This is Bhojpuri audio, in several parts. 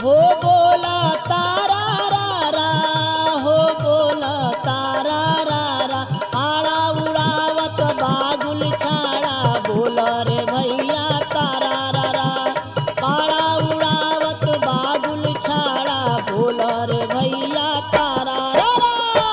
हो बोला तारा रा रा हो बोला तारा रा रा आड़ा उड़ावत बागुल छाड़ा बोला रे भैया तारा रा रा आड़ा उड़ावत बागुल छाड़ा बोला रे भैया तारा रा रा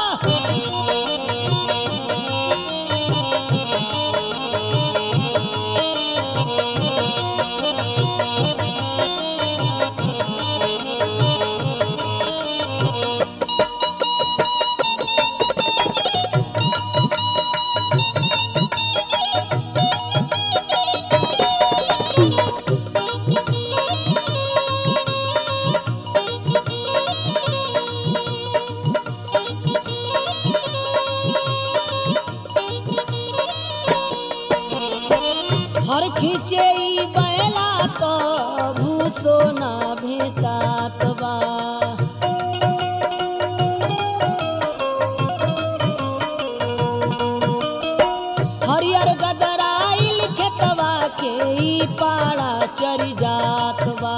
हर खींचे ई बैला तो भूसो ना भेटात बा हरियर गदराइल खेतवा के ई पाड़ा चरी जात बा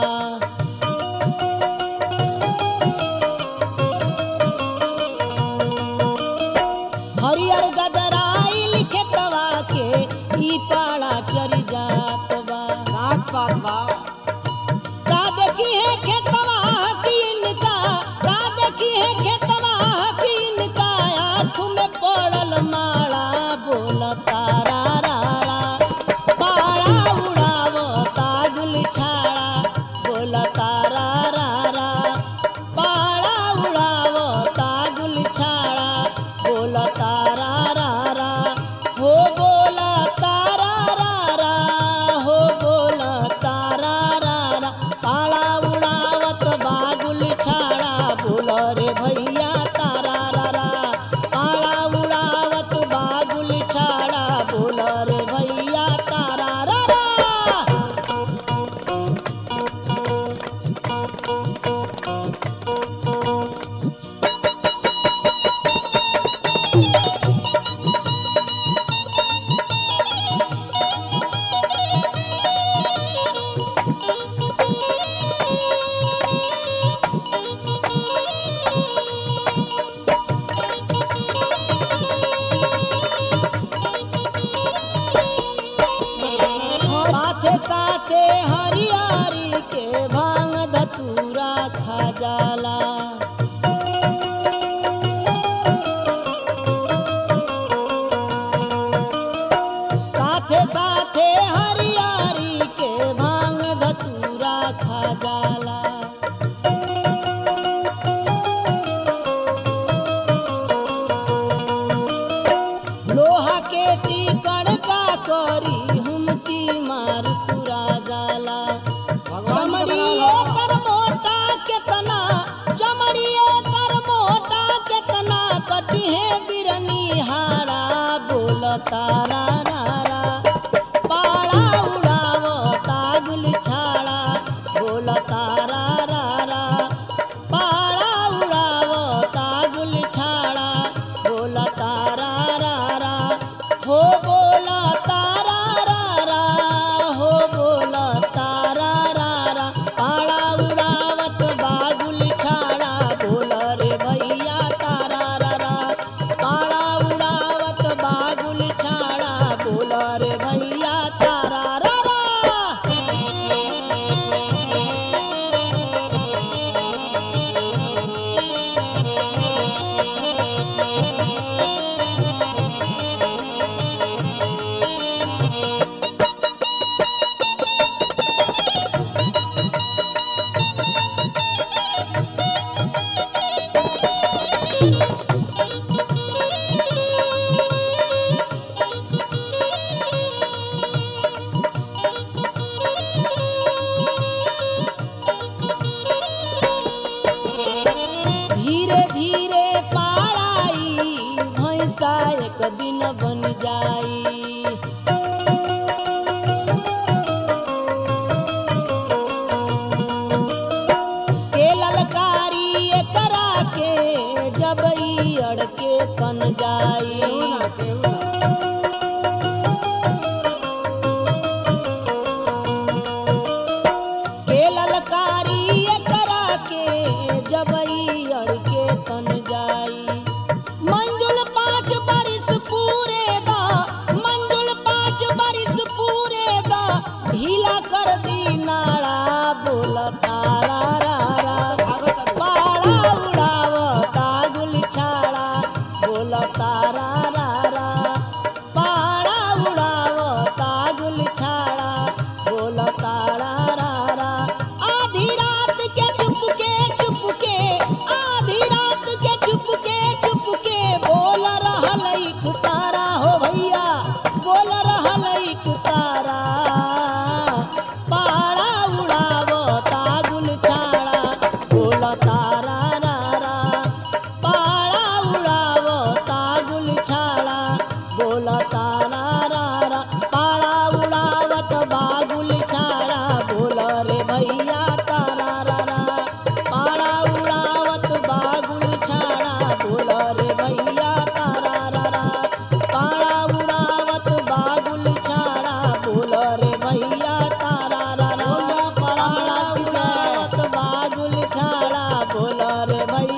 हरियर गदराइल खेतवा के ई पाड़ा चरी जात बा सात बात बा का देखी है खेतवा की इनका का देखी है खेतवा की इनका आँख में पड़ल माड़ा बोल तारा रा रा पाड़ा उड़ावो तागुल छाड़ा बोल तारा रा रा पाड़ा उड़ावो तागुल छाड़ा बोल तारा रा रा हो बोला तारा रा रा हो बोला तारा रा रा पाड़ा उड़ावत बागुल छाड़ा बोल रे भैया तारा रा रा पाड़ा उड़ावत बागुल छाड़ा बोल रे भैया तारा रा रा साथे साथे हरियारी के भांग धतूरा खा जाला साथे साथे हरियारी के भांग धतूरा खा जाला लोहा के सीकड़ का करी हुमची मार तुरा जाला भगवान के चमड़िए बनावल कर मोटा केतना चमड़िए कर मोटा केतना कटी है बिरनी हारा बोल तारा रा रा पाड़ा उड़ावो तागुल छाड़ा बोल तारा रा रा पाड़ा उड़ावो तागुल छाड़ा बोल तारा रा रा हो बोला तारा रा रा हो बोला तारा रा रा पाड़ा उड़ावत बागुल छाड़ा बोल रे भैया तारा रा रा पाड़ा उड़ावत बागुल छाड़ा बोल रे भैया तारा रा रा धीरे धीरे पाड़ाई भैंसा एक दिन बन जाई के ललकारी एकरा के जब ई अड़के तन जाई केहू ना केहू ना के ललकारी एकरा तारा रा रा भागत अबे। पाड़ा उड़ावता गुल छाड़ा बोल तारा रा रा पाड़ा उड़ावता गुल छाड़ा बोल तारा रा रा आधी रात के चुपके चुपके आधी रात के चुपके चुपके बोल रहल एक तारा हो भैया बोल रहल एक तारा पाड़ा उड़ावता गुल छाड़ा बोल तारा रा रा पाड़ा उड़ावता गुल छाड़ा बोल तारा रा रा पाड़ा उड़ावत बागुल छाड़ा बोल रे भैया तारा रा रा पाड़ा उड़ावत बागुल छाड़ा बोल रे भैया तारा रा रा पाड़ा उड़ावत बागुल छाड़ा बोल रे भैया तारा रा रा बोला पाड़ा पाड़ा उड़ावत उड़ावत बागुल छाड़ा बोल रे भैया